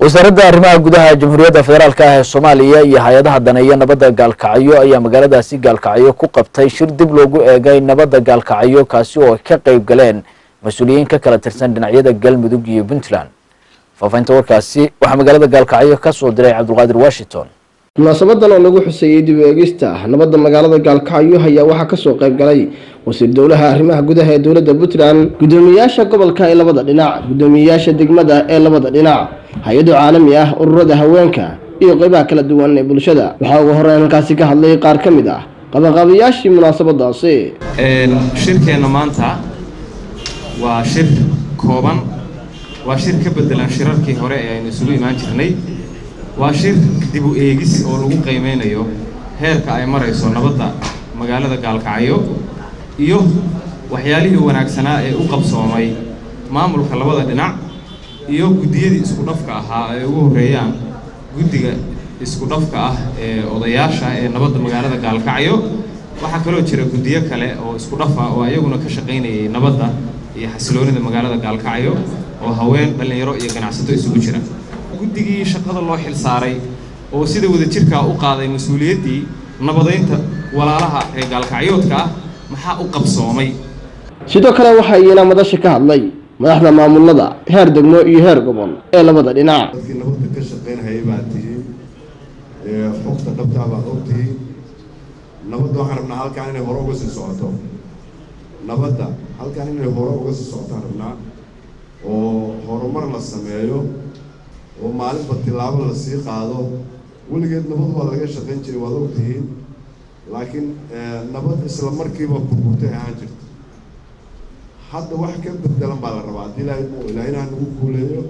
wasaaradda arrimaha gudaha jamhuuriyadda federaalk ah ee soomaaliya iyo hay-adaha daneeya nabadda gaalkacyo ayaa magaaladaasi gaalkacyo ku qabtay shir dib loogu eegay nabadda gaalkacyo kaasi oo ay ka qayb galeen mas-uuliyiin ka kala tirsan dhinacyada galmudug iyo puntland faafahinta warkaasi waxaa magaalada gaalkacyo ka soo diray cabdulqaadir washington munaasabadan oo lagu xuseeyey dib u eegista nabadda magaalada gaalkacyo ayaa waxaa kasoo qayb galay wasiir dowlaha arrimaha gudaha ee dowladda puntland guddoomiyeyaasha gobolka ee labada dhinac guddoomiyeyaasha degmada ee labada dhinac hay-ado caalami ah ururada haweenka iyo qeybaha kala duwan ee bulshada waxaa ugu horeyn halkaasi ka hadlay qaar ka mid ah qabaqaabayaashii munaasabadaasi shirkeenna maanta waa shir kooban waa shir ka bedelan shirarkii hore ee aynu isugu imaan jirnay waa shir dib u eegis oo lagu qiimeynayo heerka ay marayso nabadda magaalada gaalkacyo iyo waxyaalihii wanaagsanaa ee u qabsoomay maamulka labada dhinac iyo guddiyadii isku dhafka ahaa ay ugu horreeyaan guddiga isku dhafka ah ee odayaasha ee nabadda magaalada gaalkacyo waxaa kaloo jira guddiyo kale oo isku dhafa oo ayaguna ka shaqaynayay nabadda iyo xasiloonida magaalada gaalkacyo oo haween dhallinyaro iyo ganacsato isugu jira guddigii shaqada loo xil saaray oo sida wadajirkaa u qaaday mas-uuliyaddii nabadaynta walaalaha ee gaalkacyoodka ah maxaa u qabsoomay sidoo kale waxaa iyana madasha ka hadlay madaxda maamulada heer degmo iyo heer gobol ee labada dhinac dadkii nabadda ka shaqaynhayay baad tihiin xogta dhabtaa baad og tihiin nabadda waxaan rabnaa halkaan inay hore uga sii socoto nabadda halkaan inay hore uga sii socotaan rabnaa oo horumar la sameeyo oo maalinba tilaabo la sii qaado weligeed nabad waa laga shaqayn jiray waad og tihiin laakiin nabad isla markiiba burburtay ahaan jirta hadda wax ka bedelan baa la rabaa haddii ilaahay uu ilaahinaha nagu guuleeyo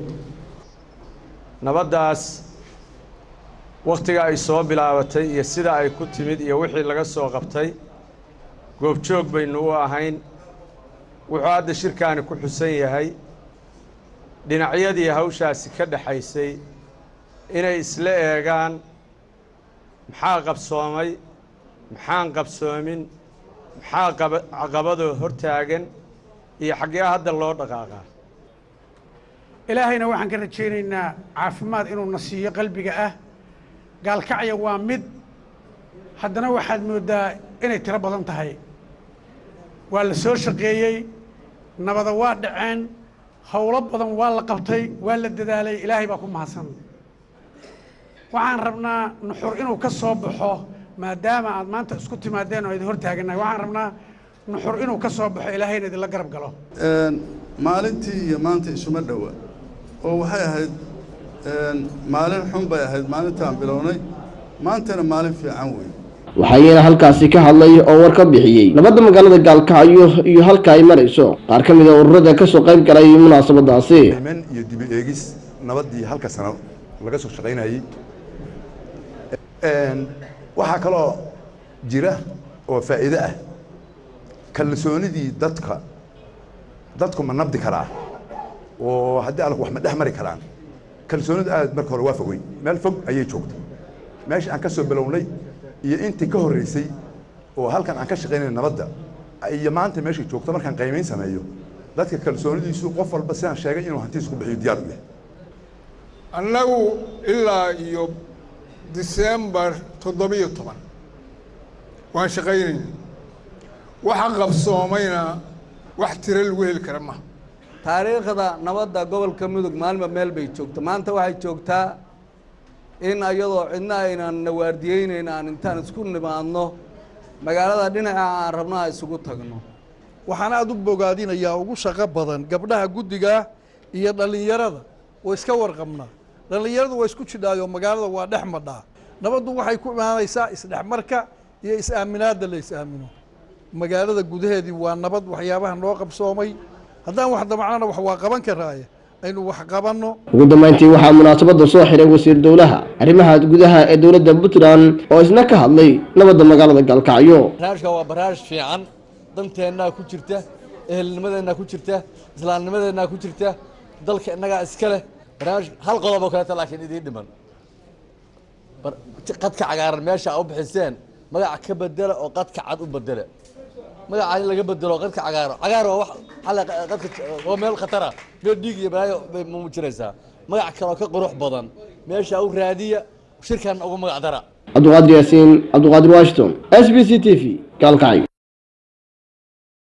nabaddaas wakhtiga ay soo bilaabatay iyo sida ay ku timid iyo wixii laga soo qabtay goobjoog baynu u ahayn wuxuu hadda shirkaani ku xusan yahay dhinacyadii hawshaasi ka dhexaysay inay isla eegaan maxaa qabsoomay maxaan qabsoomin maxaa caqabadoo hortaagan iyo xaggee hadda loo dhaqaaqaa ilaahayna waxaan ka rajaynaynaa caafimaad inuu na siiyo qalbiga ah gaalkacya waa mid haddana waxaad mooddaa inay tiro badan tahay waa la soo shaqeeyey nabada waa dhaceen howlo badan waa la qabtay waa la dadaalay ilaahay baa ku mahadsan waxaan rabnaa nuxur inuu ka soo baxo maadaama aad maanta isku timaadeen oo idin hortaagannahay waxaan rabnaa nuxur inuu ka soo baxo ilaahayna idinla garab galo maalintii iyo maanta isuma dhowa oo waxay ahayd maalin xun bay ahayd maalintaan bilownay maantana maalin fiican wey waxayna halkaasi ka hadlay oo war ka bixiyey nabadda magaalada gaalkacyo iyo halka ay marayso qaar ka mid a ururada ka soo qayb galay munaasabadaasi men iyo dibi eegis nabaddii halka sano laga soo shaqaynayey waxaa kaloo jira oo faa'iide ah kalsoonidii dadka dadku ma nabdi karaa oo haddii alku wax ma dhex mari karaan kalsoonidu aad marka hore waa fogey meel fog ayay joogtay meesha aan ka soo bilownay iyo intii ka horreysay oo halkan aan ka shaqaynay nabadda iyo maanta meeshay joogto markaan qiimayn sameeyo dadka kalsoonidiisu qof walba sidaan sheegay inuu hantiis ku bixiyo diyaar u yahay annagu ilaa iyo disembar toddobiyo toban waan shaqaynayna waxa qabsoomayna wax tiro lagu heli kara maha taariikhda nabadda gobolka mudug maalinba meel bay joogta maanta waxay joogtaa in ayadoo cidna aynan nawaardiyeynayn aan intaan isku nimaadno magaalada dhinaca aan rabno aan isugu tagno waxaan aada u bogaadinayaa ugu shaqo badan gabdhaha guddiga iyo dhallinyarada oo iska warqabnaa dhallinyaradu waa isku jidhaayo magaalada waa dhex madhaa nabaddu waxay ku imaanaysaa isdhexmarka iyo is-aaminaadda la is-aamino magaalada gudaheedii waa nabad waxyaabaha noo qabsoomay haddaan wax damacnana wax waa qaban karaaye aynu wax qabanno ugu dambeyntii waxaa munaasabadda soo xiray wasiir dowlaha arrimaha gudaha ee dowladda puntland oo isna ka hadlay nabadda magaalada gaalkacyo barnaamijka waa barnaamij fiican danteennaa ku jirta ehelnimadeennaa ku jirta islaamnimadeennaa ku jirta dalka innagaa iska leh barnaamij hal qodob oo kaleeta laakiin idiin dhiman qadka cagaaran meesha a u bixiseen magaca ka bedela oo qadka cad u bedela magaca in laga bedelo qadka cagaaro cagaar waa wax xalla qadka waa meel khatara meel dhiig iyo balaayo bay muujinaysaa magac kaloo ka qurux badan meesha u raadiya shirkan ugu magac dara cabduqaadir yaasiin cabduqaadir washington s b c t v gaalkacyo